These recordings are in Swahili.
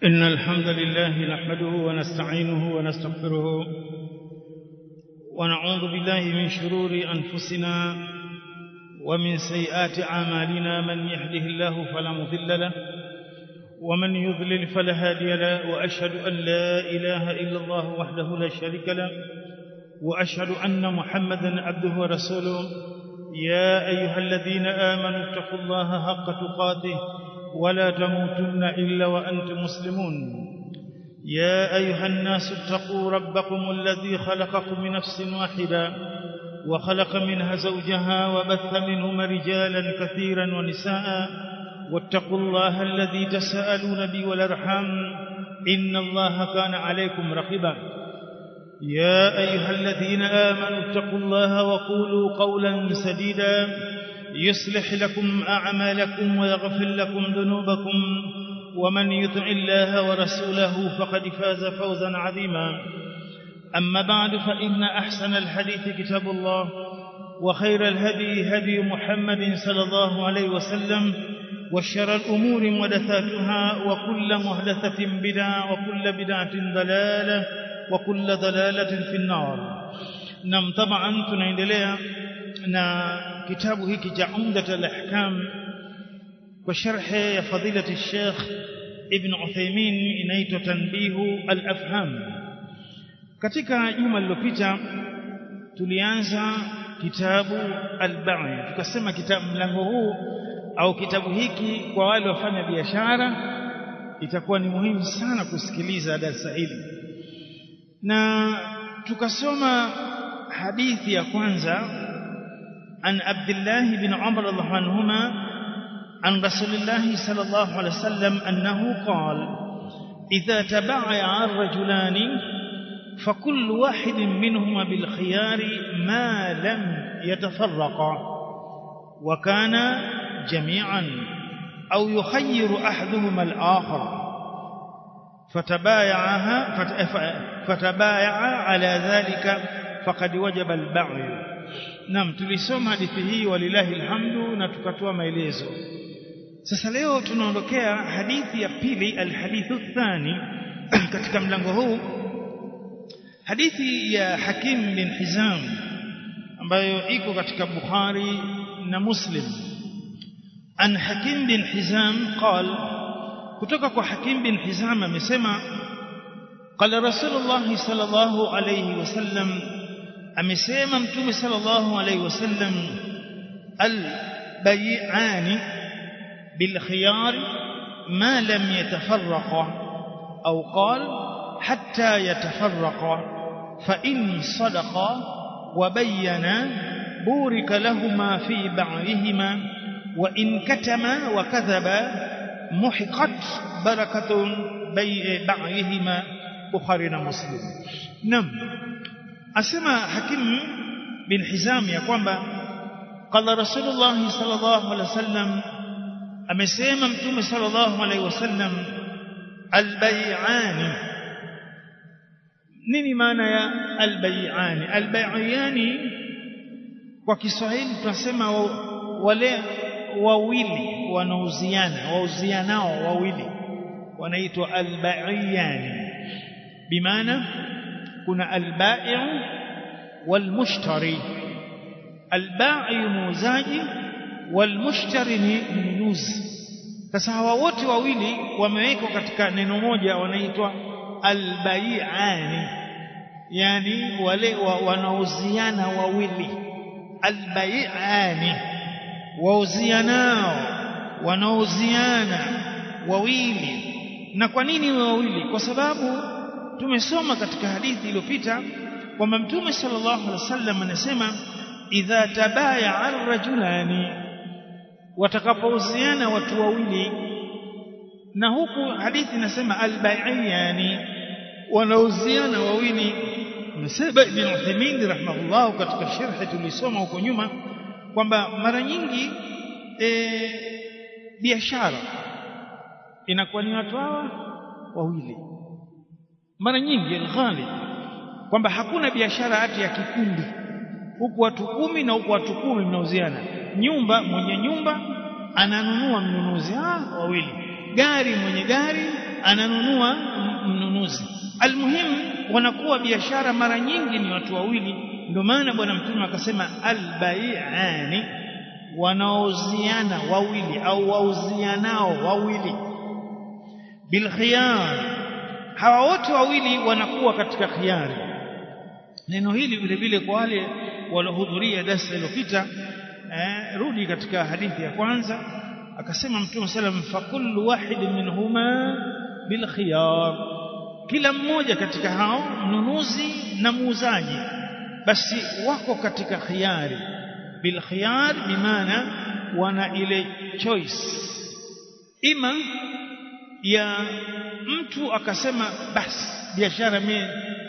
إن الحمد لله نحمده ونستعينه ونستغفره ونعوذ بالله من شرور أنفسنا ومن سيئات أعمالنا من يهده الله فلا مضل له ومن يضلل فلا هادي له وأشهد أن لا إله إلا الله وحده لا شريك له وأشهد أن محمدا عبده ورسوله يا أيها الذين آمنوا اتقوا الله حق تقاته ولا تموتن إلا وأنتم مسلمون يا أيها الناس اتقوا ربكم الذي خلقكم من نفس واحدة وخلق منها زوجها وبث منهما رجالا كثيرا ونساء واتقوا الله الذي تساءلون به والأرحام إن الله كان عليكم رقيبا يا أيها الذين آمنوا اتقوا الله وقولوا قولا سديدا يصلح لكم أعمالكم ويغفر لكم ذنوبكم ومن يطع الله ورسوله فقد فاز فوزا عظيما أما بعد فإن أحسن الحديث كتاب الله وخير الهدي هدي محمد صلى الله عليه وسلم وشر الأمور محدثاتها وكل محدثة بدعة وكل بدعة ضلالة وكل ضلالة في النار نعم طبعا tunaendelea na kitabu hiki cha Umdat al-Ahkam kwa sharhi ya fadilati Sheikh Ibn Uthaymeen inaitwa Tanbihu al-Afham katika juma lililopita tulianza kitabu al-Ba'i tukasema kitabu mlango huu au kitabu hiki kwa wale wafanya biashara itakuwa ni muhimu sana kusikiliza darasa hili na tukasoma hadithi ya kwanza عن عبد الله بن عمر الله عنهما عن رسول الله صلى الله عليه وسلم أنه قال إذا تبايع الرجلان فكل واحد منهما بالخيار ما لم يتفرقا وكان جميعا أو يخير أحدهما الآخر فتبايعها فتبايع على ذلك فقد وجب البعي Naam tulisoma hadithi hii walilahi alhamdu na tukatoa maelezo. Sasa leo tunaondokea hadithi ya pili alhadithu thani katika mlango huu hadithi ya Hakim bin Hizam ambayo iko katika Bukhari na Muslim. An Hakim bin Hizam qal kutoka kwa Hakim bin Hizam amesema qala Rasulullah sallallahu alayhi wasallam amesema mtume sallallahu alaihi wasallam albay'ani bilkhiyar ma lam yatafarraqa au qal hatta yatafarraqa fa in sadaqa wa bayyana burika lahumā fi ba'dihima wa in katama wa kadhaba muhiqat barakatun ba'dihima bukhari na muslim nam asema hakim bin hizam ya kwamba qala rasulullah sallallahu alaihi wasallam amesema mtume sallallahu alaihi wasallam albay'ani nini maana ya albay'ani albay'ani kwa Kiswahili tunasema wale wawili wanauziana wauzianao wawili wanaitwa albay'ani bimaana kuna albai'u walmushtari albai'u muuzaji walmushtari ni mnunuzi sasa hawa wote wawili wamewekwa katika neno moja wanaitwa albai'ani yani wale wa, wanauziana wawili albai'ani wauzianao wanauziana wawili na kwa nini wawili kwa sababu tumesoma katika hadithi iliyopita kwamba mtume sallallahu alaihi wasallam anasema idha tabaya ar-rajulani watakapouziana watu wawili na huku hadithi inasema al-bai'ani wanauziana wawili msaba ibn Uthaymeen rahimahullah katika sharhi tulisoma huko nyuma kwamba mara nyingi e, biashara inakuwa ni watu hawa wawili mara nyingi ghalib kwamba hakuna biashara hati ya kikundi huku watu kumi na huku watu kumi mnauziana nyumba mwenye nyumba ananunua mnunuzi ah wawili gari mwenye gari ananunua mnunuzi almuhimu wanakuwa biashara mara nyingi ni watu wawili ndio maana bwana mtume akasema albai'ani wanaoziana wawili au wauzianao wawili bilkhiyar hawa wote wawili wanakuwa katika khiyari neno hili vile vile kwa wale waliohudhuria darasa iliyopita eh, rudi katika hadithi ya kwanza akasema mtume sallam fakullu wahidin minhuma bilkhiyar kila mmoja katika hao mnunuzi na muuzaji basi wako katika khiyari bilkhiyar bimaana wana ile choice ima ya mtu akasema basi biashara mimi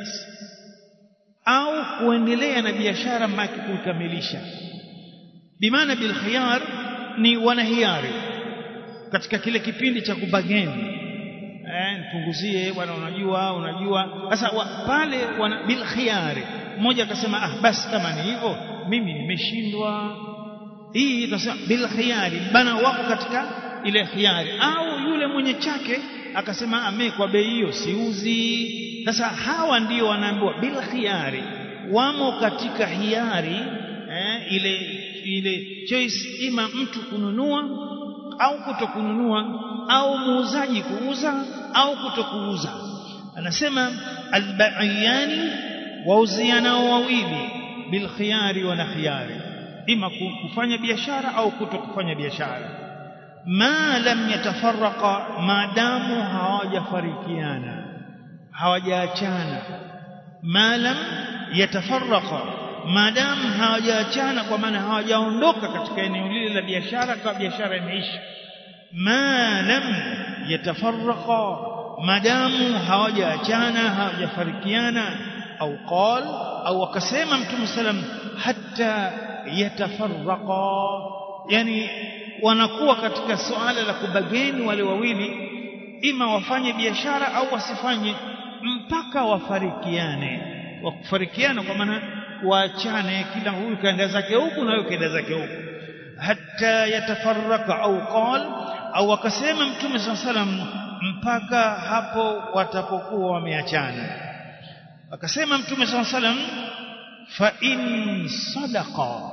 au kuendelea na biashara mpaka kuikamilisha bimaana bilkhiyar ni wanahiari katika kile kipindi cha kubageni eh nipunguzie bwana unajua unajua sasa pale wana bilkhiyari mmoja akasema ah basi kama ni hivyo mimi nimeshindwa hii tunasema bilkhiyari bana wako katika ile khiyari au yule mwenye chake akasema ame kwa bei hiyo siuzi sasa hawa ndio wanaambiwa bil khiyari wamo katika hiari eh, ile ile choice ima mtu kununua au kutokununua au muuzaji kuuza au kutokuuza anasema albaiyani wauzianao wawili bil khiyari wana khiyari ima kufanya biashara au kutokufanya biashara ma lam yatafarraqa maadamu hawajafarikiana hawajaachana ma lam yatafarraqa maadamu hawajaachana kwa maana hawajaondoka katika eneo lile la biashara kwa biashara imeisha ma lam yatafarraqa maadamu hawajaachana hawajafarikiana au qal au akasema mtume sallam hatta yatafarraqa yani wanakuwa katika suala la kubageni wale wawili ima wafanye biashara au wasifanye mpaka wafarikiane wakufarikiana kwa maana waachane kila huyu kaenda zake huku na huyu kaenda zake huku hatta yatafarraka au qal au akasema mtume saa salam mpaka hapo watapokuwa wameachana akasema mtume saa salam fa in sadaqa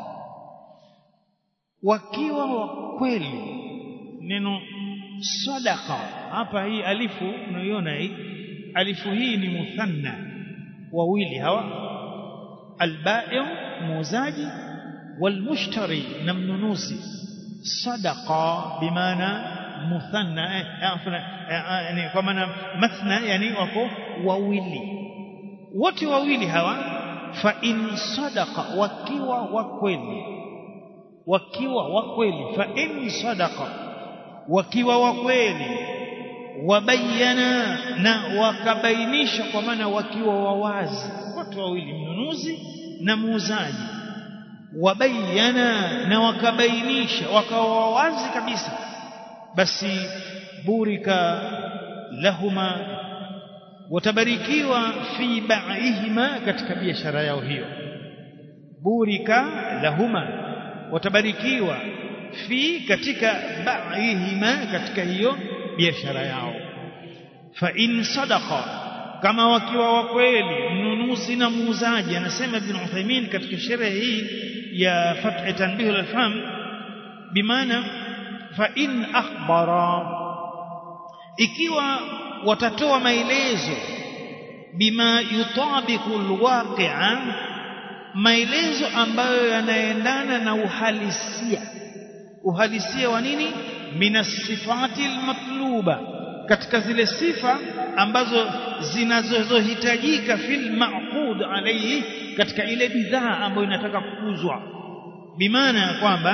wakiwa wa kweli neno sadaqa hapa hii alifu unaiona hii alifu hii ni muthanna wawili hawa albai' muuzaji walmushtari na mnunuzi sadaqa bimaana muthanna yani kwa maana mathna yani wako wawili wote wawili hawa fa in sadaqa wakiwa wa kweli wakiwa wa kweli fa in sadaqa wakiwa wa kweli wabayana na wakabainisha kwa maana wakiwa wawazi watu wawili mnunuzi na muuzaji wabayana na wakabainisha wakawa wawazi kabisa basi burika lahuma watabarikiwa fi ba'ihima katika biashara yao hiyo burika lahuma watabarikiwa fi katika ba'ihima katika hiyo biashara yao fa in sadaqa kama wakiwa wa kweli mnunuzi na muuzaji anasema ibn Uthaymeen katika sherehe hii ya fath tanbih al-faham bimaana fa in akhbara ikiwa watatoa maelezo bima yutabiqu alwaqi'a maelezo ambayo yanaendana na uhalisia uhalisia wa nini minasifati almatluba katika zile sifa ambazo zinazohitajika fil maqud alayhi katika ile bidhaa ambayo inataka kuuzwa bimaana ya kwamba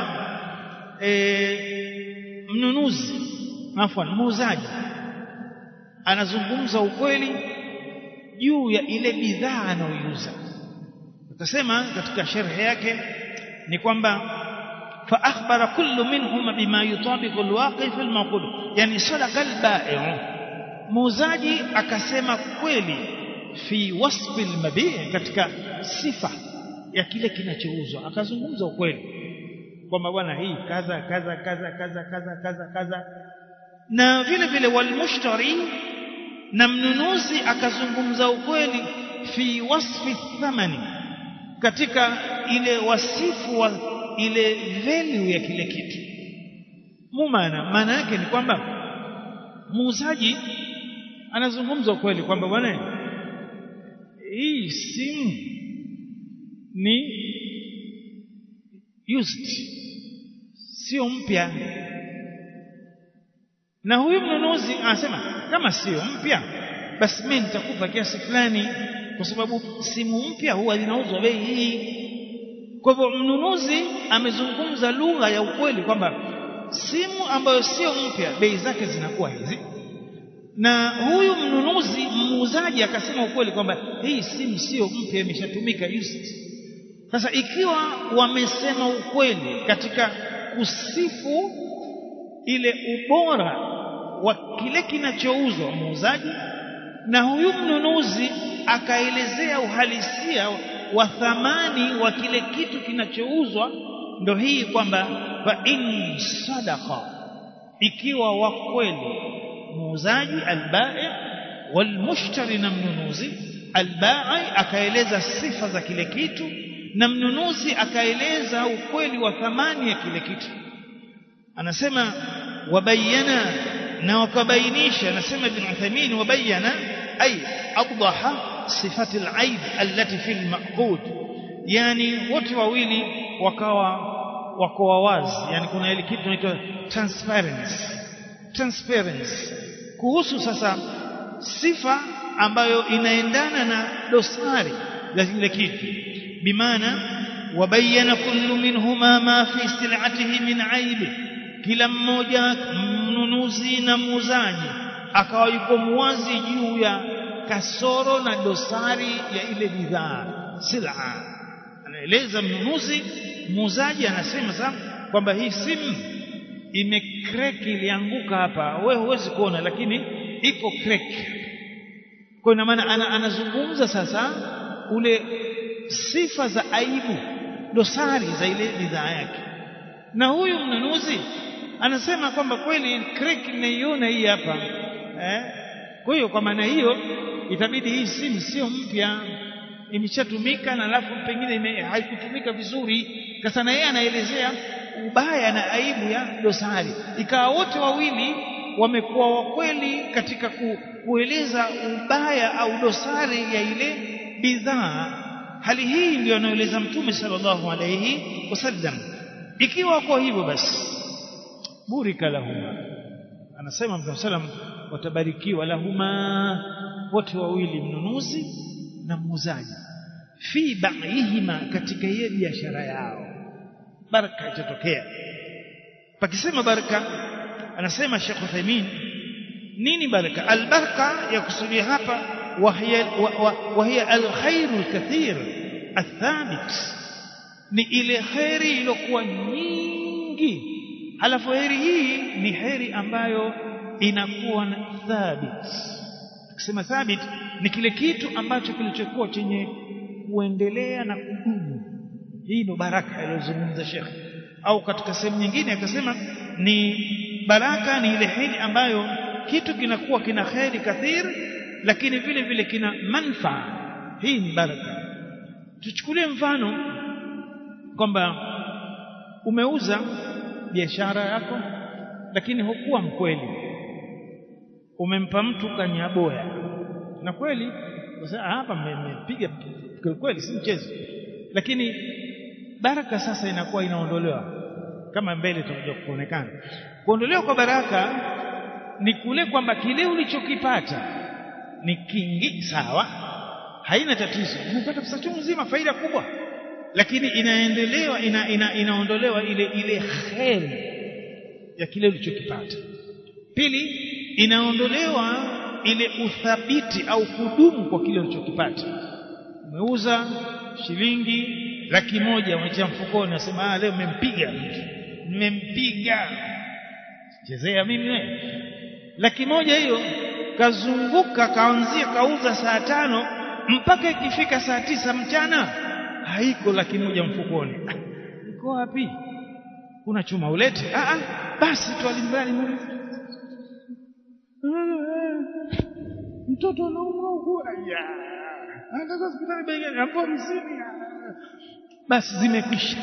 e, mnunuzi afwan muuzaji anazungumza ukweli juu ya ile bidhaa anayoiuza utasema katika sharhi yake ni kwamba fa akhbara kullu minhum bima yutabiqu alwaqi fi almaqud yani sadaqa albai' muuzaji akasema kweli fi wasfi almabi' katika sifa ya kile kinachouzwa akazungumza ukweli kwamba bwana hii kaza kaza kaza kaza kaza kaza kaza na vile vile walmushtari na mnunuzi akazungumza ukweli fi wasfi thamani katika ile wasifu wa ile value ya kile kitu mumana maana yake ni kwamba muuzaji anazungumza ukweli kwamba bwana hii simu ni used sio mpya na huyu mnunuzi anasema kama sio mpya basi mimi nitakupa kiasi fulani kwa sababu simu mpya huwa zinauzwa bei hii kwa hivyo mnunuzi amezungumza lugha ya ukweli kwamba simu ambayo sio mpya bei zake zinakuwa hizi na huyu mnunuzi muuzaji akasema ukweli kwamba hii simu sio mpya imeshatumika used sasa ikiwa wamesema ukweli katika kusifu ile ubora wa kile kinachouzwa muuzaji na huyu mnunuzi akaelezea uhalisia wa thamani wa kile kitu kinachouzwa ndo hii kwamba fa in sadaqa ikiwa wa kweli muuzaji albai walmushtari na mnunuzi albai akaeleza sifa za kile kitu na mnunuzi akaeleza ukweli wa thamani ya kile kitu anasema wabayana na wakabainisha anasema ibn Uthaymeen wabayana ay awdaha sifati al-aib allati fi al-maqud yani wote wawili wakawa wako wazi yani kuna ile kitu inaitwa transparency transparency kuhusu sasa sifa ambayo inaendana na dosari ya kile kitu bimaana wabayana kullu minhuma ma fi sil'atihi min aibi kila mmoja mnunuzi na muuzaji akawa yuko muwazi juu ya kasoro na dosari ya ile bidhaa sila anaeleza mnunuzi muuzaji anasema sasa kwamba hii simu imecrack ilianguka hapa wewe huwezi kuona lakini iko crack kwa ina maana ana, anazungumza sasa ule sifa za aibu dosari za ile bidhaa yake na huyu mnunuzi anasema kwamba kweli crack nimeiona hii hapa eh? kwa hiyo kwa maana hiyo itabidi hii simu sio mpya imeshatumika na alafu pengine haikutumika vizuri sasa na yeye anaelezea ubaya na aibu ya dosari ikawa wote wawili wamekuwa wakweli katika ku, kueleza ubaya au dosari ya ile bidhaa hali hii ndio anaeleza mtume sallallahu alayhi wasallam ikiwa kwa hivyo basi burika lahuma anasema mtume sallam watabarikiwa lahuma wote wawili mnunuzi na muuzaji fi ba'ihima katika hiyo biashara yao baraka itatokea pakisema baraka anasema Sheikh Uthaymeen nini baraka albaraka ya kusudia hapa وهي وهي الخير الكثير الثابت ni ile kheri iliyokuwa nyingi halafu heri hii ni heri ambayo inakuwa na thabit tukisema thabit ni kile kitu ambacho kilichokuwa chenye kuendelea na kudumu hii ndo baraka aliyozungumza Sheikh au katika sehemu nyingine akasema ni baraka ni ile heri ambayo kitu kinakuwa kina kheri kathir lakini vile vile kina manfaa hii ni baraka tuchukulie mfano kwamba umeuza biashara yako lakini hukuwa mkweli umempa mtu kanyaboya na kweli hapa mmepiga kweli si mchezo lakini baraka sasa inakuwa inaondolewa kama mbele tutakuja kuonekana kuondolewa kwa baraka ni kule kwamba kile ulichokipata ni kingi sawa haina tatizo umepata pesa chungu nzima faida kubwa lakini inaendelewa ina, ina, inaondolewa ile ile kheri ya kile ulichokipata pili inaondolewa ile uthabiti au kudumu kwa kile ulichokipata umeuza shilingi laki moja umetia mfukoni unasema ah leo nimempiga nimempiga chezea mimi wewe laki moja hiyo kazunguka kaanzia kauza saa tano mpaka ikifika saa tisa mchana haiko laki moja mfukoni iko wapi kuna chuma ulete ah ah basi tu alimradi mtoto anaumwa huku aya anataka hospitali bei gani hapo hamsini basi zimekwisha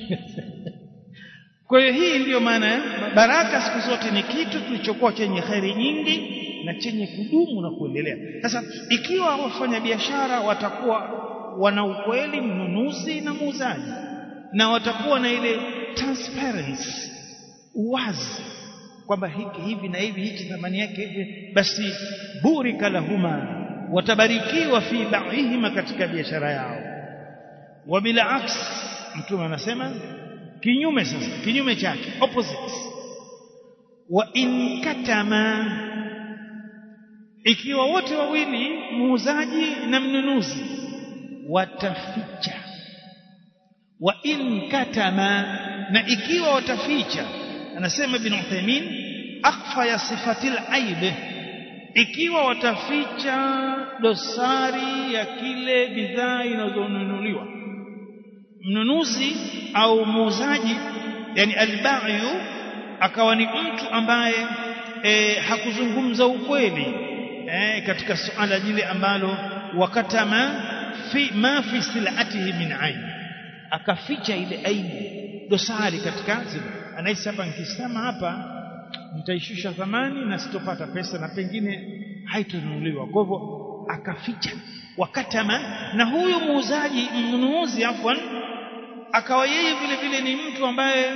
kwa hiyo hii ndiyo maana ya baraka siku zote ni kitu kilichokuwa chenye kheri nyingi na chenye kudumu na kuendelea sasa ikiwa wafanyabiashara watakuwa wana ukweli mnunuzi na muuzaji na watakuwa na ile transparency uwazi kwamba hiki hivi na hivi hichi thamani yake hivi basi burika lahuma watabarikiwa fi ba'ihima katika biashara yao wa bila aks mtume anasema kinyume sasa kinyume chake opposite wa in katama ikiwa wote wawili muuzaji na mnunuzi wataficha wa in katama na ikiwa wataficha anasema ibn Uthaymeen akfa ya sifatil aib ikiwa wataficha dosari ya kile bidhaa inazonunuliwa mnunuzi au muuzaji yani albayu akawa ni mtu ambaye e, hakuzungumza ukweli e, katika suala lile ambalo wakatama fi ma fi silatihi min aib akaficha ile aibu dosari katika zile anahisi hapa nikisema hapa nitaishusha thamani na sitopata pesa na pengine haitonunuliwa kwa hivyo akaficha wakatama na huyu muuzaji mnunuzi afwan akawa yeye vile vile ni mtu ambaye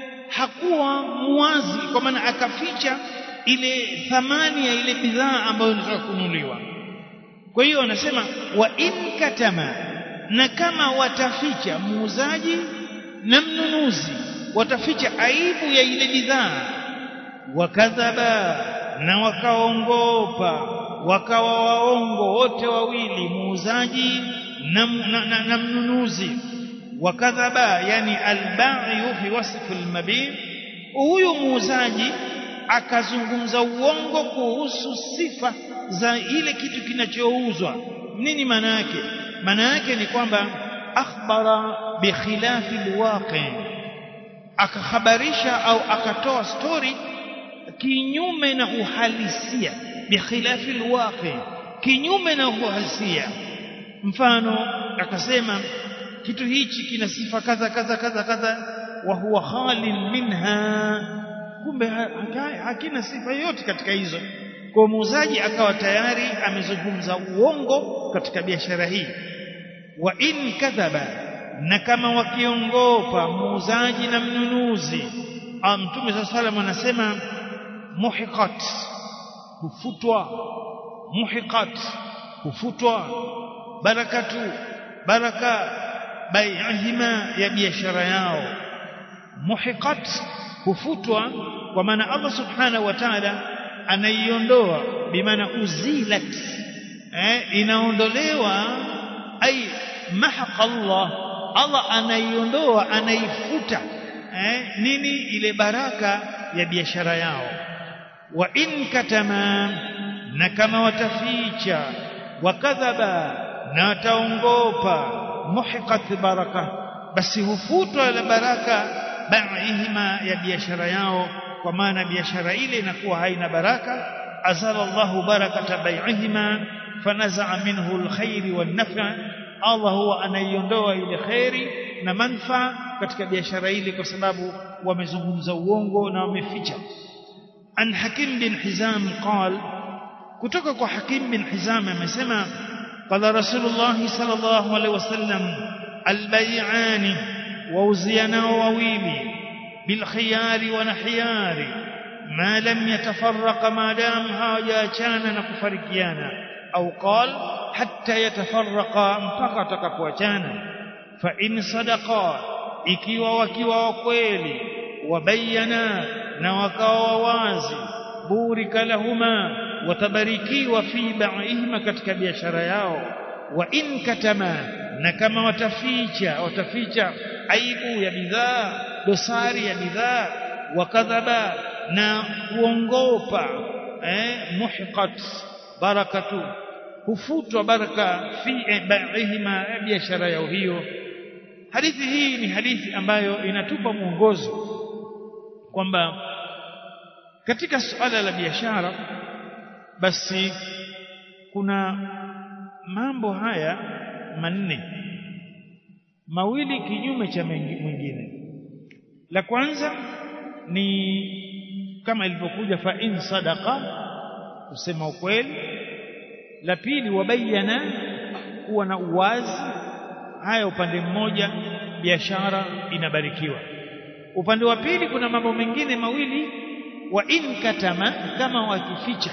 hakuwa muwazi kwa maana akaficha ile thamani ya ile bidhaa ambayo inataka kununuliwa kwa hiyo anasema wa in katama na kama wataficha muuzaji na mnunuzi wataficha aibu ya ile bidhaa wakadhaba na wakaongopa wakawa waongo wote wawili muuzaji na, na, na, na mnunuzi wakadhaba yani alba'i fi wasf almabi huyu muuzaji akazungumza uongo kuhusu sifa za ile kitu kinachouzwa nini maana yake maana yake ni kwamba akhbara bikhilafi alwaqi akakhabarisha au akatoa story kinyume na uhalisia bikhilafi alwaqi kinyume na uhalisia mfano akasema kitu hichi kina sifa kadha kadha kadha kadha wa huwa khalin minha kumbe hakina sifa yoyote katika hizo kwa muuzaji akawa tayari amezungumza uongo katika biashara hii wa in kadhaba na kama wakiongopa muuzaji na mnunuzi mtume saa salam anasema muhiqat hufutwa muhiqat hufutwa barakatu baraka bai'ihima ya biashara yao muhiqat hufutwa kwa maana Allah subhanahu wa ta'ala anaiondoa bimaana uzilat eh, inaondolewa ai mahaqa Allah Allah anaiondoa anaifuta eh, nini ile baraka ya biashara yao wa in katama na kama wataficha wakadhaba na wataongopa muhiqat baraka basi hufutwa la baraka ba'ihima ya biashara yao kwa maana biashara ile inakuwa haina baraka azala Allahu barakata bai'ihima fanaza'a minhu alkhair wan-naf'a Allah huwa anaiondoa ile khairi na manfa katika biashara ile kwa sababu wamezungumza uongo na wameficha an Hakim bin Hizam qal kutoka kwa Hakim bin Hizam amesema qala Rasulullah sallallahu alaihi wasallam albay'ani wauziana wawili بالخيار ونحيار ما لم يتفرق ما دام hawajaachana na kufarikiana au qal hatta yatafarraqa mpaka takapoachana fa in sadaqa ikiwa wakiwa wa kweli wabayana na wakawa wazi burika lahuma watabarikiwa fi ba'ihima katika biashara yao wa in katama na kama wataficha wataficha aibu ya bidhaa dosari ya bidhaa wakadhaba na kuongopa eh, muhiqat barakatu hufutwa baraka fi ba'ihima biashara yao hiyo hadithi hii ni hadithi ambayo inatupa mwongozo kwamba katika suala la biashara basi kuna mambo haya manne mawili kinyume cha mwingine la kwanza ni kama ilivyokuja fa in sadaqa kusema ukweli la pili wabayana kuwa na uwazi haya upande mmoja biashara inabarikiwa upande wa pili kuna mambo mengine mawili wa in katama kama wakificha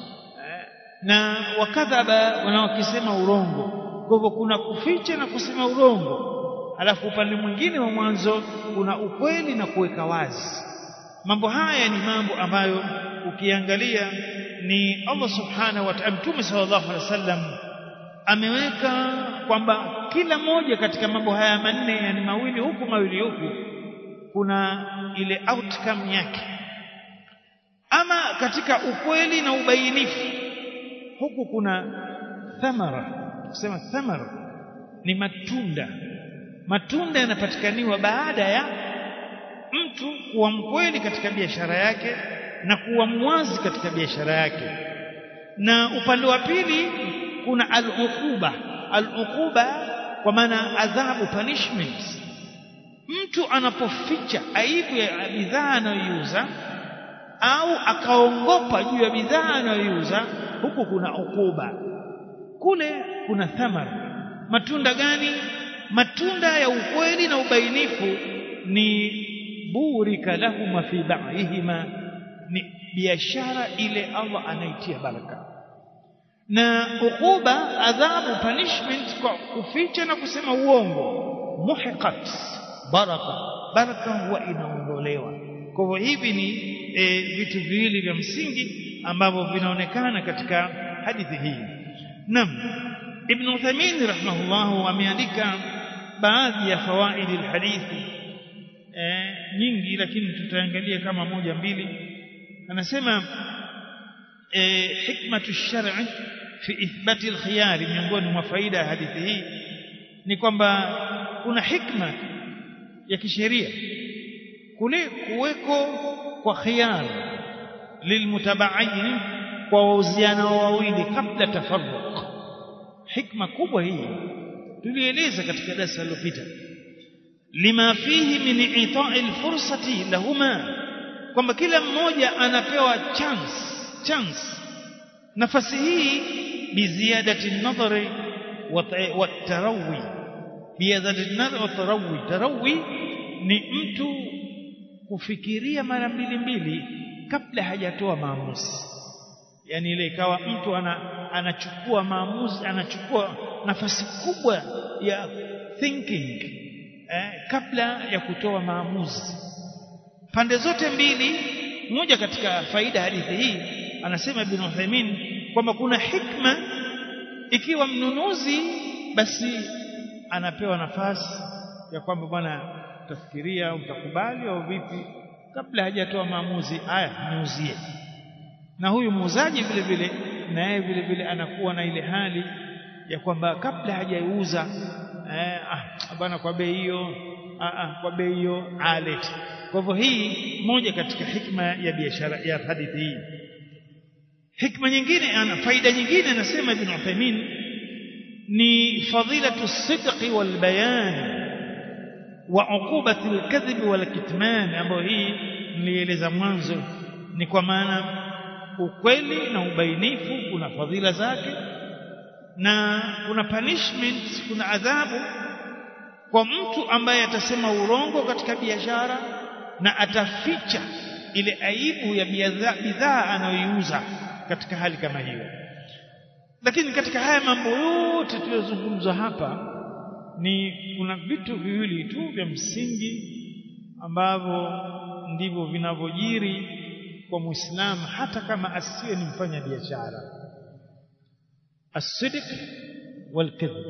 na wakadhaba wanaokisema urongo kwa hivyo kuna kuficha na kusema urongo alafu upande mwingine wa mwanzo kuna ukweli na kuweka wazi mambo haya ni mambo ambayo ukiangalia ni Allah subhanahu wa ta'ala Mtume sallallahu alaihi wasallam ameweka kwamba kila moja katika mambo haya manne yani mawili huku mawili huku kuna ile outcome yake ama katika ukweli na ubainifu huku kuna thamara kusema thamara ni matunda matunda yanapatikaniwa baada ya mtu kuwa mkweli katika biashara yake na kuwa mwazi katika biashara yake na upande wa pili kuna al-uquba al-uquba kwa maana adhabu punishment mtu anapoficha aibu ya bidhaa anayoiuza au akaongopa juu ya bidhaa anayoiuza huku kuna ukuba kule kuna thamara matunda gani matunda ya ukweli na ubainifu ni burika lahuma fi ba'ihima ni biashara ile Allah anaitia baraka na ukuba adhabu punishment kwa kuficha na kusema uongo muhiqat baraka baraka huwa inaondolewa kwa hivyo hivi ni e, vitu viwili vya msingi ambavyo vinaonekana katika hadithi hii naam ibn Uthaymeen rahimahullah ameandika baadhi ya fawaidi alhadithi e, nyingi lakini tutaangalia kama moja mbili anasema e, hikmatu shar'i fi ithbati alkhiyari miongoni mwa faida ya hadithi hii ni kwamba kuna hikma ya kisheria kule kuweko kwa khiyar lilmutaba'in kwa wauziano wawili kabla tafarruq hikma kubwa hii tulieleza katika darasa lililopita lima fihi min ita'i alfursati lahuma kwamba kila mmoja anapewa chance chance nafasi hii biziadati an-nadhari wa tarawi biziadati an-nadhari wa tarawi tarawi ni mtu kufikiria mara mbili mbili kabla hajatoa maamuzi yani ile ikawa mtu ana, anachukua maamuzi anachukua nafasi kubwa ya thinking eh, kabla ya kutoa maamuzi pande zote mbili moja katika faida hadithi hii anasema ibn Uthaymeen kwamba kuna hikma ikiwa mnunuzi basi anapewa nafasi ya kwamba bwana utafikiria utakubali au vipi kabla hajatoa maamuzi haya niuzie na huyu muuzaji vile vile na yeye vile vile anakuwa na ile hali ya kwamba kabla hajaiuza eh, ah bwana kwa bei hiyo ah, ah, kwa bei hiyo alete kwa hivyo hii moja katika hikma ya biashara ya hadithi hii hikma nyingine ana faida nyingine anasema ibn Uthaymeen ni fadilatu sidqi wal bayan wa uqubati al-kadhib wal kitman ambayo hii nilieleza mwanzo ni kwa maana ukweli na ubainifu kuna fadhila zake na kuna punishment kuna adhabu kwa mtu ambaye atasema urongo katika biashara na ataficha ile aibu ya bidhaa anayoiuza katika hali kama hiyo lakini katika haya mambo yote tuliyozungumza hapa ni kuna vitu viwili tu vya msingi ambavyo ndivyo vinavyojiri kwa muislamu hata kama asiwe ni mfanya biashara asidik walkidhib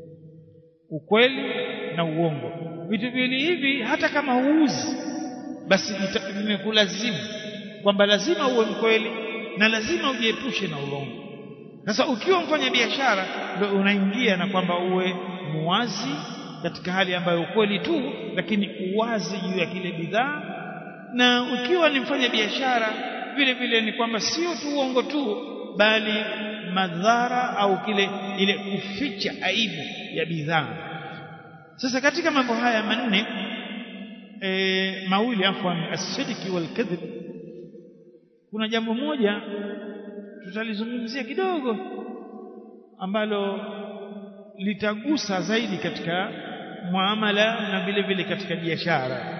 ukweli na uongo vitu viwili hivi hata kama huuzi basi vimekulazimu kwamba lazima uwe mkweli na lazima ujiepushe na urongo sasa ukiwa mfanya biashara ndio unaingia na kwamba uwe muwazi katika hali ambayo ukweli tu lakini uwazi juu ya kile bidhaa na ukiwa ni mfanya biashara vile vile ni kwamba sio tu uongo tu bali madhara au kile ile kuficha aibu ya bidhaa sasa katika mambo haya manne e, mawili afwan as-sidqi wal kadhib kuna jambo moja tutalizungumzia kidogo ambalo litagusa zaidi katika muamala na vile vile katika biashara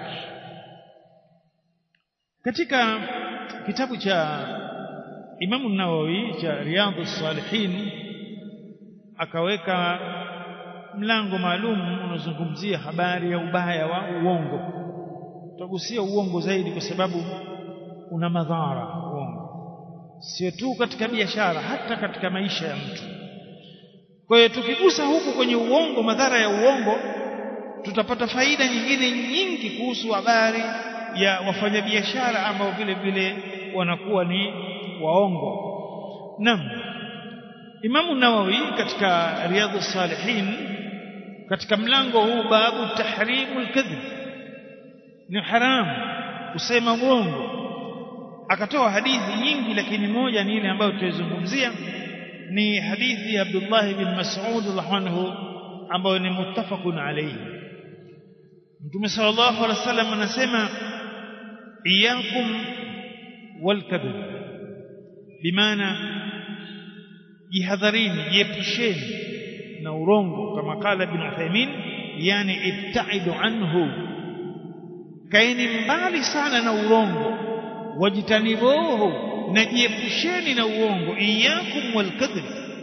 katika kitabu cha Imam Nawawi cha Riyadhus Salihin akaweka mlango maalum unazungumzia habari ya ubaya wa uongo tutagusia uongo zaidi kwa sababu una madhara uongo sio tu katika biashara hata katika maisha ya mtu kwa hiyo tukigusa huku kwenye uongo madhara ya uongo tutapata faida nyingine nyingi kuhusu habari ya wafanyabiashara ambao vile vile wanakuwa ni waongo naam Imamu Nawawi katika Riyadhus Salihin katika mlango huu babu tahrimul kadhib ni haramu kusema uongo akatoa hadithi nyingi lakini moja ni ile ambayo tutaizungumzia ni hadithi ya Abdullah bin Mas'ud radhiallahu ambayo ni muttafaqun alayhi Mtume sallallahu alaihi wasallam anasema iyakum wal kadhib bimaana jihadharini jiepusheni na urongo kama kala ibn Uthaymeen yani ibtaidu anhu kaeni mbali sana na urongo wajitanibuhu na jiepusheni na uongo iyakum walkadhib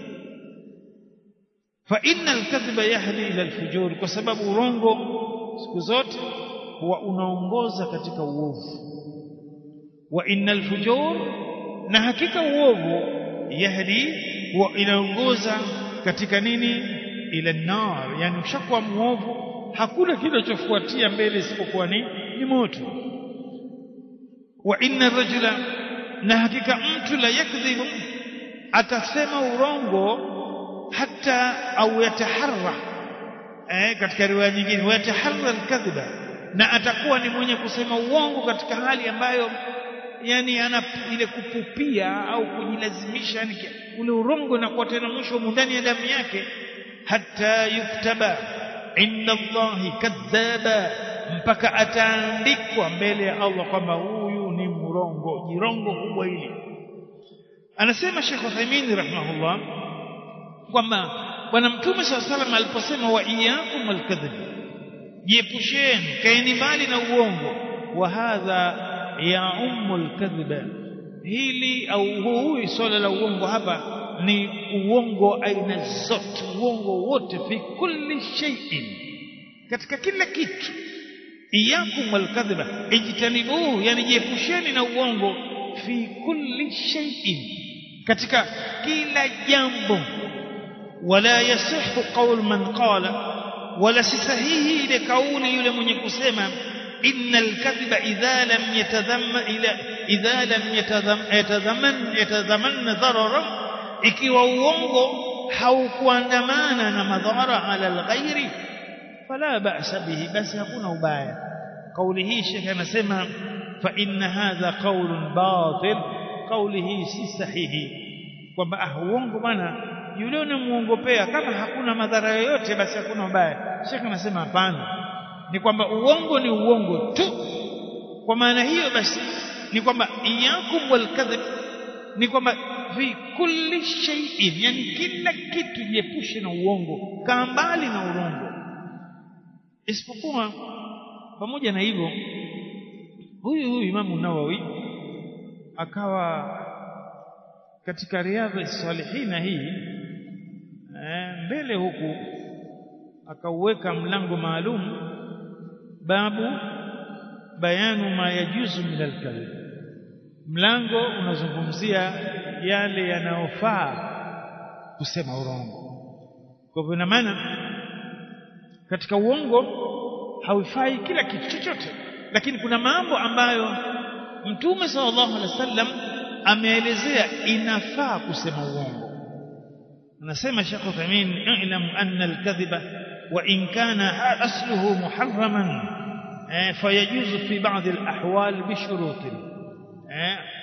fa inna alkadhiba yahdi ila alfujur kwa sababu urongo siku zote huwa unaongoza katika uovu wa inna alfujur na hakika uovu yahdi huwa inaongoza katika nini ila nar yani ushakuwa muovu hakuna kinachofuatia mbele isipokuwa ni ni moto wa inna rajula na hakika mtu la yakdhibu atasema urongo hata au yataharra eh katika riwaya nyingine yataharra alkadhiba na atakuwa ni mwenye kusema uongo katika hali ambayo yani ana ile kupupia au kujilazimisha yani ule urongo unakuwa tena mwisho ndani ya damu yake hata yuktaba inda Allahi kadhaba mpaka ataandikwa mbele ya Allah kwamba huyu ni mrongo jirongo kubwa hili anasema Sheikh Uthaymeen rahimahullah kwamba bwana mtume swalla salam aliposema wa iyyakum alkadhib jiepusheni kaeni mbali na uongo wa hadha ya ummul kadhiba hili au huyu swala la uongo hapa ni uongo aina zote uongo wote fi kulli shay'in katika kila kitu iyakum walkadhiba ijtanibuhu yani jiepusheni na uongo fi kulli shay'in katika kila jambo wala yasihu qaul man qala wala si sahihi ile kauli yule mwenye kusema إن الكذب إذا لم يتذم إلى إذا لم يتذم يتذمن يتذمن ضررا ikiwa uongo haukuandamana na madhara ala alghairi fala ba'sa bihi basi hakuna ubaya kauli hii shekhe anasema fa inna hadha qaulun batil kauli hii si sahihi kwamba ah uongo bwana yule unamuongopea kama hakuna madhara yoyote basi hakuna ubaya shekhe anasema hapana ni kwamba uongo ni uongo tu kwa maana hiyo basi ni kwamba iyakum walkadhib ni kwamba fi kulli shay'in yani kila kitu jiepushe na uongo kaa mbali na urongo isipokuwa pamoja na hivyo huyu huyu imamu nawawi akawa katika riadha salihina hii eh, mbele huku akauweka mlango maalum babu bayanu ma yajuzu min alkadhib mlango unazungumzia yale yanayofaa kusema urongo kwa hivyo ina maana katika uongo haufai kila kitu chochote lakini kuna mambo ambayo mtume sallallahu alaihi wasallam ameelezea inafaa kusema uongo anasema Sheikh Uthamin i'lam anna al-kadhiba wa in kana asluhu muharraman fayajuzu fi ba'd al-ahwal bi shurut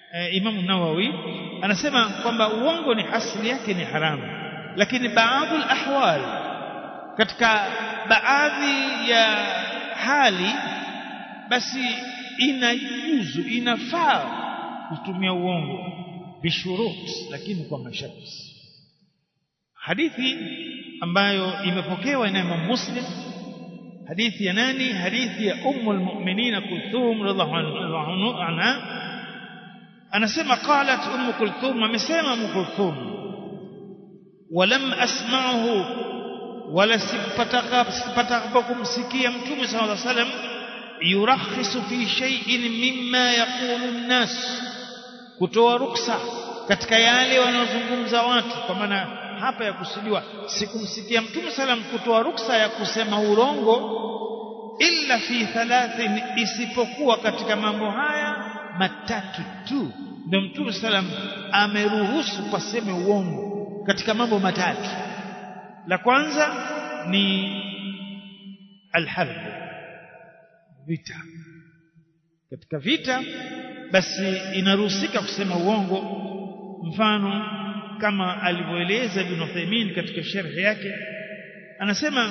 e, Imam Nawawi anasema kwamba uongo ni asili yake ni haramu lakini baadhi ahwal katika baadhi ya hali basi inajuzu inafaa kutumia uongo bishurut lakini kwa masharti hadithi ambayo imepokewa na Imam Muslim hadithi ya nani hadithi ya ummu almu'minin Kulthum radhiallahu anha anasema qalat ummu Kulthum amesema ummu Kulthum walam asma'uhu wala sipataka kumsikia mtume sallallahu alaihi wasallam yurakhisu fi shay'in mimma yaqulu an-nas kutoa ruksa katika yale wanayozungumza watu kwa maana hapa ya kusudiwa sikumsikia mtume salam kutoa ruksa ya kusema urongo illa fi thalathin isipokuwa katika mambo haya matatu tu ndio mtume salam ameruhusu paseme uongo katika mambo matatu la kwanza ni alharb vita katika vita basi inaruhusika kusema uongo mfano kama alivyoeleza Ibn Uthaymeen katika sharhi yake anasema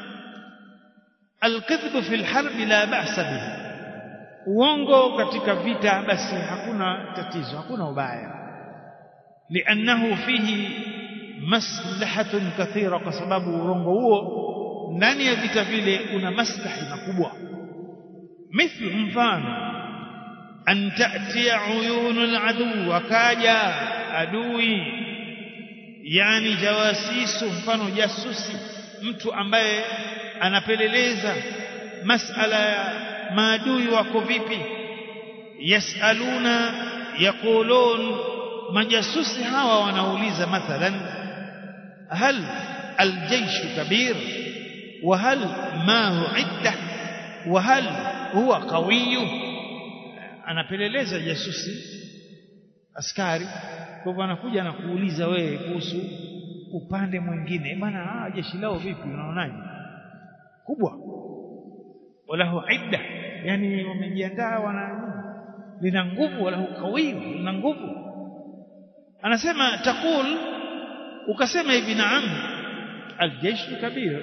alkidhbu fil harbi la ba'sa bihi uongo katika vita basi hakuna tatizo hakuna ubaya liannahu fihi maslahatun kathira kwa sababu urongo huo ndani ya vita vile una maslahi makubwa mithlu mfano an ta'tiya uyunul adu akaja adui yani jawasisu mfano jasusi mtu ambaye anapeleleza masala ya maadui wako vipi yasaluna yaqulun majasusi hawa wanauliza mathalan hal الجيش كبير وهل ما عدة وهل هو قوي anapeleleza jasusi askari kwa hivyo anakuja na kuuliza wewe kuhusu upande mwingine bana ah jeshi lao vipi unaonaje kubwa walahu idda yani wamejiandaa wana lina nguvu walahu qawiy lina nguvu anasema taqul ukasema hivi naam aljeshi kabir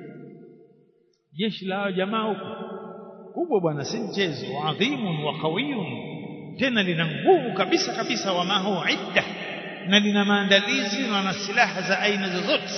jeshi la jamaa huko kubwa bwana si mchezo adhimun wa qawiyun tena lina nguvu kabisa kabisa wa mahu idda na lina maandalizi na na silaha za aina zozote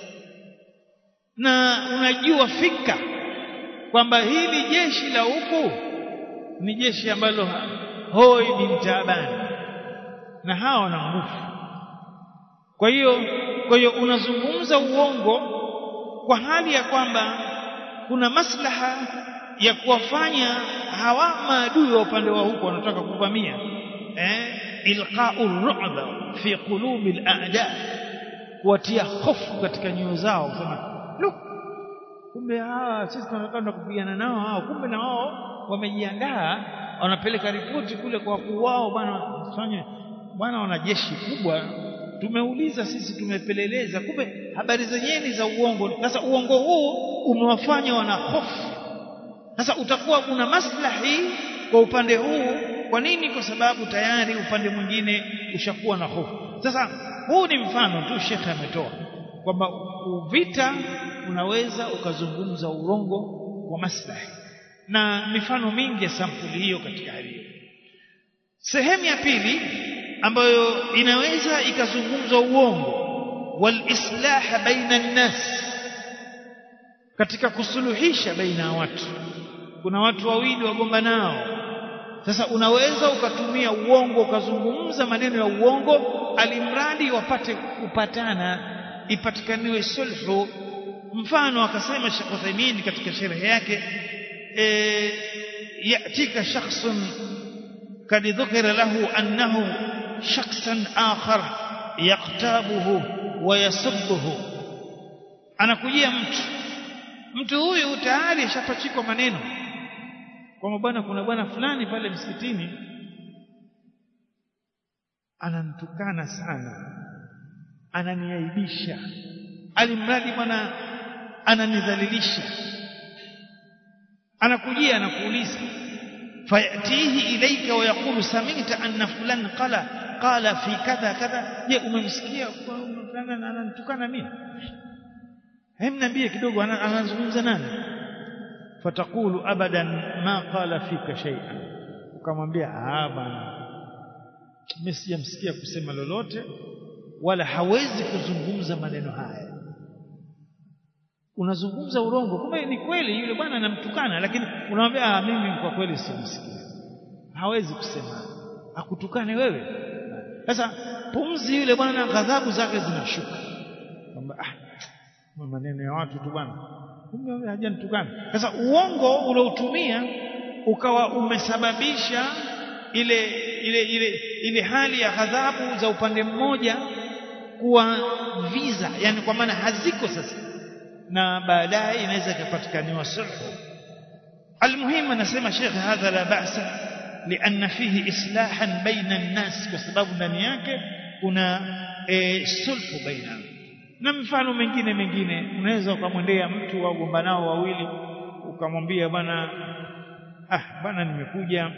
na unajua fika kwamba hili jeshi la huku ni jeshi ambalo hoi bin taabani na hawa wana nguvu kwa hiyo kwa hiyo unazungumza uongo kwa hali ya kwamba kuna maslaha ya kuwafanya hawa maadui wa upande wa huko wanataka kuvamia eh ilqa'u ru'ba fi qulubi al-a'da kuwatia hofu katika nyoyo zao kusema look kumbe hawa sisi tunakwenda kupigana nao hao kumbe na wao wamejiandaa wanapeleka ripoti kule kwa wakuu wao bwana fanye bwana wana jeshi kubwa tumeuliza sisi tumepeleleza kumbe habari zenyewe za uongo sasa uongo huu umewafanya wana hofu sasa utakuwa una maslahi kwa upande huu kwa nini kwa sababu tayari upande mwingine ushakuwa na hofu sasa huu ni mfano tu shekhe ametoa kwamba vita unaweza ukazungumza urongo wa maslahi na mifano mingi ya sampuli hiyo katika hali hiyo sehemu ya pili ambayo inaweza ikazungumza uongo walislah baina nnas katika kusuluhisha baina ya watu kuna watu wawili wagomba nao sasa unaweza ukatumia uongo ukazungumza maneno ya uongo alimradi wapate kupatana ipatikaniwe sulhu mfano akasema Sheikh Uthaymeen katika sherehe yake e, yatika shakhsun kad dhukira lahu annahu shakhsan akhar yaktabuhu wa yasubbuhu anakujia mtu mtu huyu tayari ashapachikwa maneno kwamba bwana kuna bwana fulani pale msikitini ananitukana sana ananiaibisha alimradi bwana ananidhalilisha anakujia anakuuliza fayatihi ilayka wa yaqulu samita anna fulan qala qala fi kadha kadha je umemsikia fulani ananitukana mimi hem niambie kidogo anazungumza nani fatakulu abadan ma qala fika shay'an ukamwambia ah bwana mimi sijamsikia kusema lolote wala hawezi kuzungumza maneno haya unazungumza urongo kumbe ni kweli yule bwana anamtukana lakini unamwambia ah mimi kwa kweli simsikia hawezi kusema akutukane wewe sasa pumzi yule bwana ghadhabu zake zinashuka kwamba ah maneno ya watu tu bwana kumbe hajanitukana sasa uongo uliotumia ukawa umesababisha ile ile ile ile hali ya ghadhabu za upande mmoja kuwa visa yani kwa maana haziko sasa na baadaye inaweza ikapatikaniwa sulhu almuhimu anasema Sheikh hadha la ba'sa lianna fihi islahan baina an-nas kwa sababu ndani yake kuna e, sulhu baina na mfano mengine mengine unaweza ukamwendea mtu wagombanao wawili ukamwambia bwana ah bwana nimekuja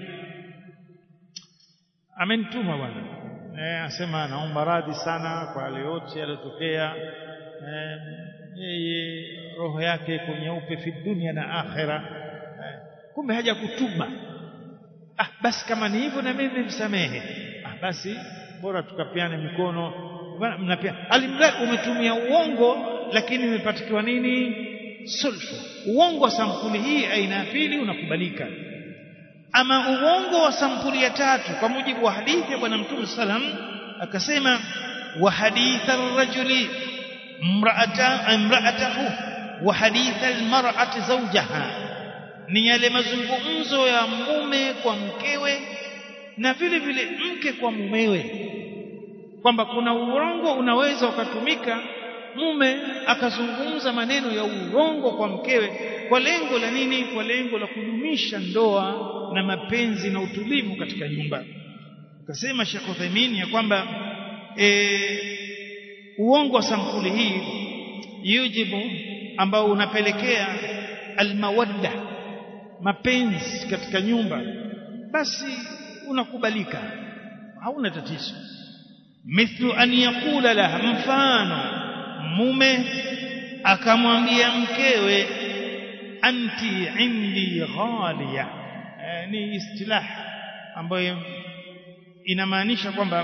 amenituma bwana eh asema naomba radhi sana kwa yale yote yaliyotokea eh, yeye roho yake iko nyeupe fi dunia na akhera eh, kumbe haja kutuba ah basi kama ni hivyo na mimi msamehe ah basi bora tukapiane mikono bwana mnapia alimradi umetumia uongo lakini umepatikiwa nini sulhu uongo wa sampuli hii aina ya pili unakubalika ama uongo wa sampuli ya tatu kwa mujibu wa hadithi ya bwana mtume salam akasema wa haditha ar-rajuli imra'ata imra'atahu wa haditha al-mar'ati zawjaha ni yale mazungumzo ya mume kwa mkewe na vile vile mke kwa mumewe kwamba kuna urongo unaweza ukatumika mume akazungumza maneno ya urongo kwa mkewe kwa lengo la nini kwa lengo la kudumisha ndoa na mapenzi na utulivu katika nyumba akasema Sheikh Uthaymeen ya kwamba e, uongo wa sampuli hii yujibu ambao unapelekea almawadda mapenzi katika nyumba basi unakubalika hauna tatizo mithlu an yaqula laha mfano mume akamwambia mkewe anti indi ghaliya e, ni istilah ambayo inamaanisha kwamba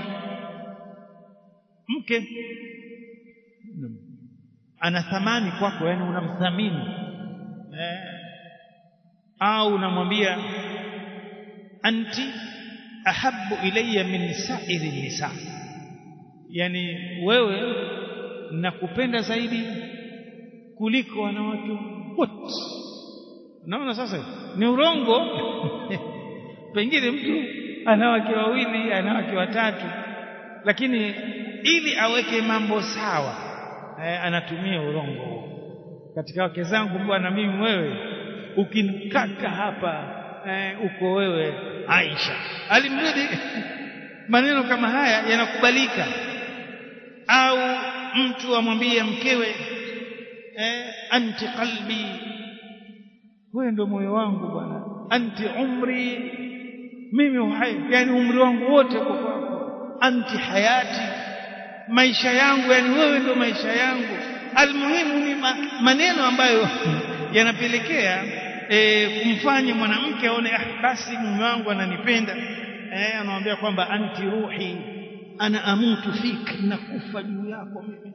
mke ana thamani kwako yani unamthamini e, au unamwambia anti ahabbu ilayya min sa'iri nisa yani wewe nakupenda zaidi kuliko wanawake wote unaona sasa ni urongo pengine mtu ana wake wawili ana wake watatu lakini ili aweke mambo sawa eh, anatumia urongo katika wake zangu bwana mimi wewe ukinikaka hapa eh, uko wewe Aisha alimrudi maneno kama haya yanakubalika au mtu amwambie mkewe eh, anti qalbi wewe ndio moyo wangu bwana anti umri mimi uhai yani umri wangu wote uko kwako anti hayati maisha yangu yani wewe ndio maisha yangu almuhimu ni ma, maneno ambayo yanapelekea e, kumfanya mwanamke aone ah basi mume wangu ananipenda eh anamwambia kwamba anti ruhi ana amutu fik nakufa juu yako mimi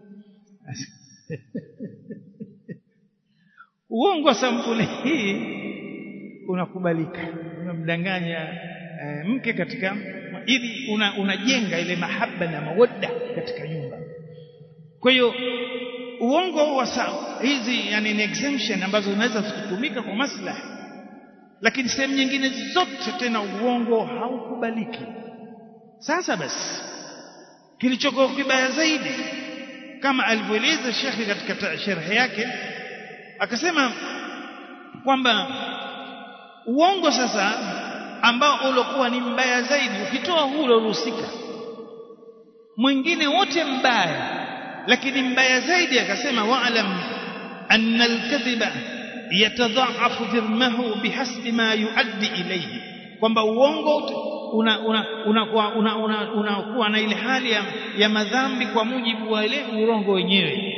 uongo wa sampuli hii unakubalika unamdanganya e, mke katika ili una, unajenga ile mahaba na mawadda katika nyumba kwa hiyo uongo wa hizi yani ni exemption ambazo zinaweza kutumika kwa maslahi lakini sehemu nyingine zote tena uongo haukubaliki sasa basi kilichokuwa kibaya zaidi kama alivyoeleza shekhi katika sharhi yake akasema kwamba uongo sasa ambao uliokuwa ni mbaya zaidi ukitoa huu uliohusika mwingine wote mbaya lakini mbaya zaidi akasema wa'lam anna al-kadhiba yatadha'afu dhirmahu bihasbi ma yuaddi ilayhi kwamba uongo unakuwa una, una, una, una, una, una na ile hali ya, ya madhambi kwa mujibu wa ile urongo wenyewe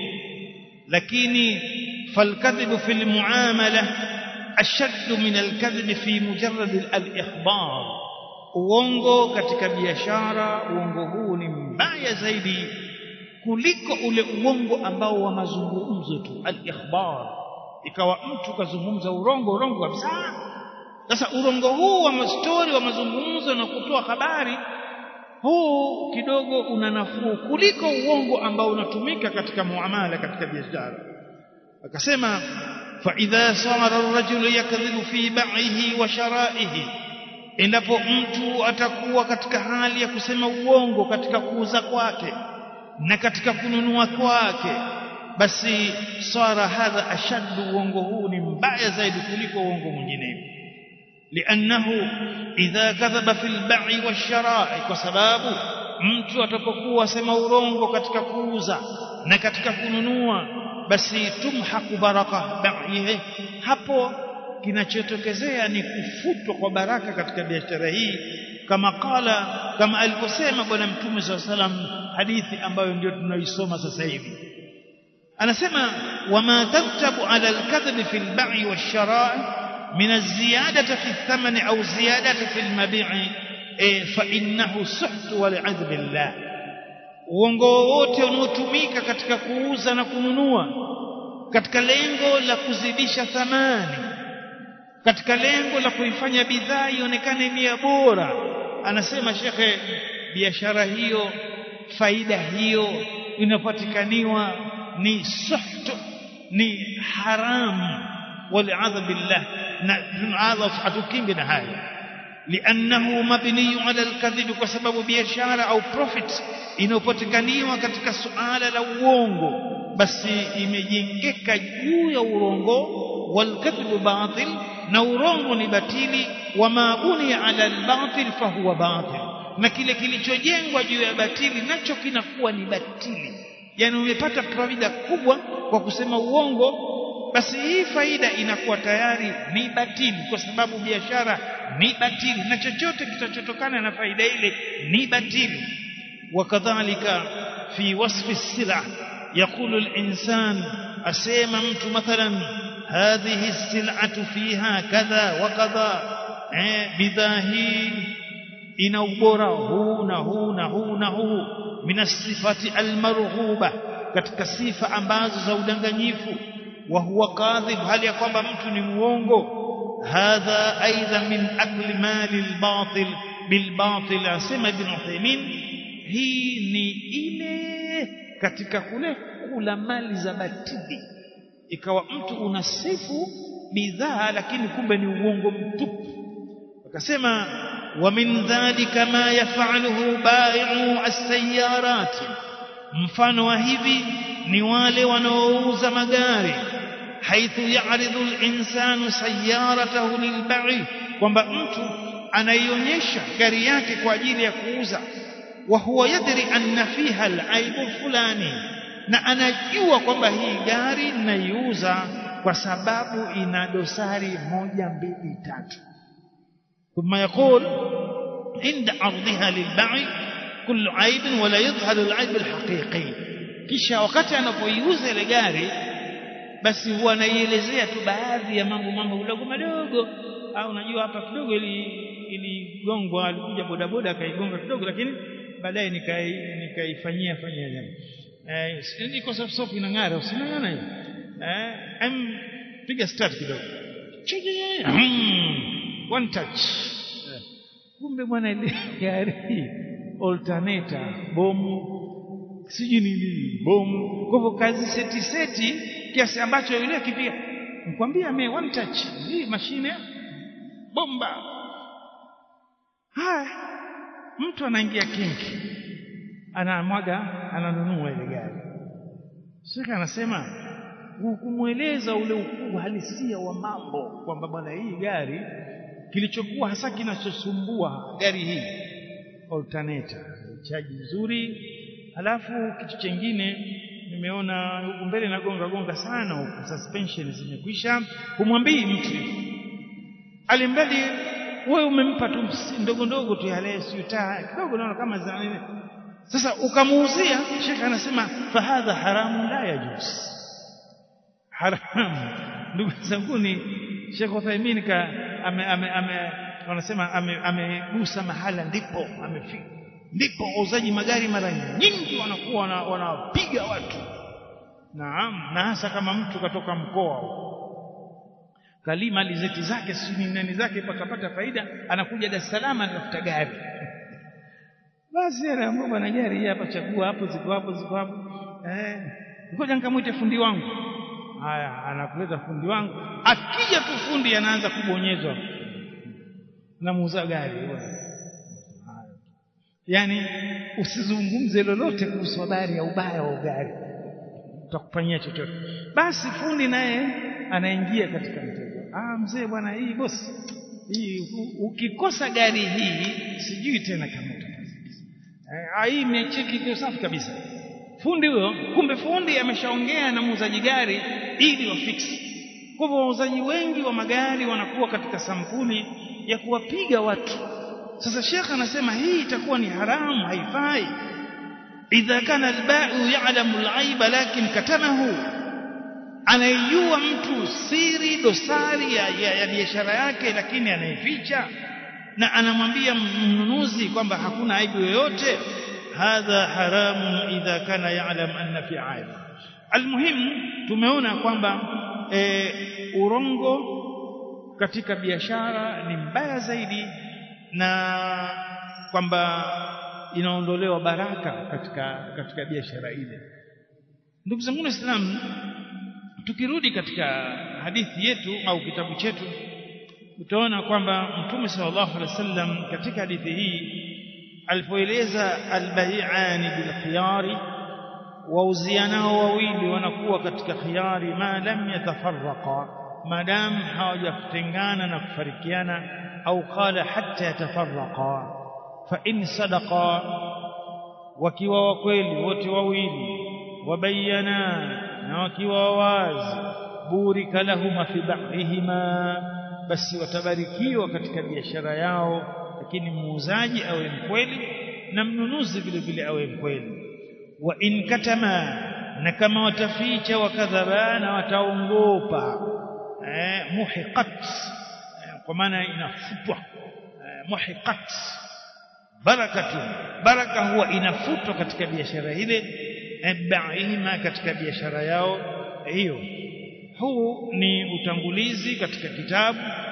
lakini falkadhibu fi lmuamala ashaddu min alkadhibi fi mujarrad alikhbar uongo katika biashara uongo huu ni mbaya zaidi kuliko ule uongo ambao wa mazungumzo tu al-ikhbar ikawa mtu kazungumza urongo urongo kabisa sasa urongo huu wa mastori wa mazungumzo na kutoa habari huu kidogo una nafuu kuliko uongo ambao unatumika katika muamala katika biashara akasema fa idha sara ar-rajulu yakdhibu fi baihi wa sharaihi endapo mtu atakuwa katika hali ya kusema uongo katika kuuza kwake na katika kununua kwake basi sara hadha ashaddu uongo huu ni mbaya zaidi kuliko uongo mwingine liannahu idha kadhaba fil bai'i washara'i kwa sababu mtu atapokuwa asema urongo katika kuuza na katika kununua basi tumhaku baraka bai'ihi hapo kinachotokezea ni kufutwa kwa baraka katika biashara hii kama qala kama alivyosema bwana mtume swalla salam hadithi ambayo ndio tunaisoma sasa hivi anasema wama tartabu ala alkadhib fi albai washara'i min alziyadati fi athmani au ziyadati fi almabi'i fa innahu suht wal'adh billah uongo wote unaotumika katika kuuza na kununua katika lengo la kuzidisha thamani katika lengo la kuifanya bidhaa ionekane ni bora anasema shekhe biashara hiyo faida hiyo inapatikaniwa ni suhtu ni haramu waliadha billah na tunaadha hatukingi na haya liannahu mabniyu ala alkadhib kwa sababu biashara au profit inayopatikaniwa katika suala la uongo basi imejengeka juu ya urongo walkadhibu batil na urongo ni batili wama buniya ala albatil fahuwa batil na kile kilichojengwa juu ya batili nacho kinakuwa ni batili yani umepata faida kubwa kwa kusema uongo basi hii faida inakuwa tayari ni batili kwa sababu biashara ni batili na chochote kitachotokana na faida ile ni batili wakadhalika fi wasfi sila يقول الإنسان أسيما مت مثلا هذه السلعة فيها كذا وكذا بذاهي ina ubora huu na huu na huu na huu min sifati almarghuba katika sifa ambazo za udanganyifu wa huwa kadhib hali ya kwamba mtu ni muongo hadha aidha min akli mali albatil bilbatil asema ibn Uthaymeen hii ni ile katika kule kula mali za batili ikawa mtu unasifu bidhaa lakini kumbe ni uongo mtupu akasema ومن ذلك ما يفعله بائع السيارات mfano wa hivi ni wale wanaouza magari haithu ya'ridu al-insanu sayyaratahu lilbai kwamba mtu anaionyesha gari yake kwa ajili ya kuuza wa huwa yadri anna fiha al-aibu fulani na anajua kwamba hii gari naiuza kwa sababu ina dosari moja mbili tatu ثم يقول عند عرضها للبيع كل عيب ولا يظهر العيب الحقيقي kisha wakati anapoiuza ile gari basi huwa anaielezea tu baadhi ya mambo mambo madogo madogo au unajua hapa kidogo ili iligongwa alikuja bodaboda akaigonga kidogo lakini baadaye nikai nikaifanyia fanyia jambo eh niko soft soft inang'ara usinang'ana hiyo eh em piga start kidogo one touch kumbe bwana ile gari alternator bomu sijui nini bomu kwa hivyo kazi seti seti kiasi ambacho yule akipiga nikwambia me one touch hii mashine bomba haya mtu anaingia kinki anamwaga ananunua ile gari shaka anasema kumweleza ule ukubwa halisia wa mambo kwamba bwana hii gari kilichokuwa hasa kinachosumbua gari hii alternator chaji nzuri halafu kitu chengine nimeona huku mbele nagonga gonga sana huku suspension zimekwisha kumwambii mtu alimbali wewe umempa tu ndogo ndogo tu yale siutaa kidogo naona kama za nini sasa ukamuuzia shekhe anasema fahadha haramu la yajuz haramu ndugu zangu ni Sheikh Uthaymeen ka ame, ame, ame wanasema amegusa ame mahala ndipo amefika ndipo wauzaji magari mara nyingi wanakuwa wanapiga watu naam na hasa kama mtu katoka mkoa kalima alizeti zake sijui nani zake pakapata faida anakuja Dar es Salaam anatafuta gari basi anaamua bwana gari hapa chagua hapo ziko hapo ziko hapo eh ngoja nikamwite fundi wangu haya anakuleta fundi wangu akija tu fundi anaanza kubonyezwa namuuza gari yani usizungumze lolote kuhusu habari ya ubaya wa gari utakufanyia chochote basi fundi naye anaingia katika mtego ah mzee bwana hii bosi hii ukikosa gari hii sijui tena kama utapata hii imecheki iko safi kabisa fundi huyo kumbe fundi ameshaongea na muuzaji gari ili wafix kwa hivyo wauzaji wengi wa magari wanakuwa katika sampuli ya kuwapiga watu sasa shekh anasema hii itakuwa ni haramu haifai idha kana alba'u ya'lamu al'aiba lakin katamahu anaijua mtu siri dosari ya, ya, ya biashara yake lakini anaificha na anamwambia mnunuzi kwamba hakuna aibu yoyote hadha haramun idha kana ya'lam anna fi aib almuhim tumeona kwamba e, urongo katika biashara ni mbaya zaidi na kwamba inaondolewa baraka katika katika biashara ile ndugu zangu waislamu tukirudi katika hadithi yetu au kitabu chetu utaona kwamba mtume sallallahu alaihi wasallam katika hadithi hii alipoeleza albayi'ani bilkhiyari wauzianao wawili wanakuwa katika khiyari ma lam yatafarraqa madam hawajatengana na kufarikiana au qala hatta yatafarraqa fa in sadaqa wakiwa wa kweli wote wawili wabayana na wakiwa wazi burika lahuma fi ba'dihima basi watabarikiwa katika biashara yao lakini muuzaji awe mkweli na mnunuzi vile vile awe mkweli wa in katama na kama wataficha wakadhaba na wataongopa eh, muhiqat eh, kwa maana inafutwa eh, muhiqat barakatu baraka huwa inafutwa katika biashara ile baihima katika biashara yao hiyo huu ni utangulizi katika kitabu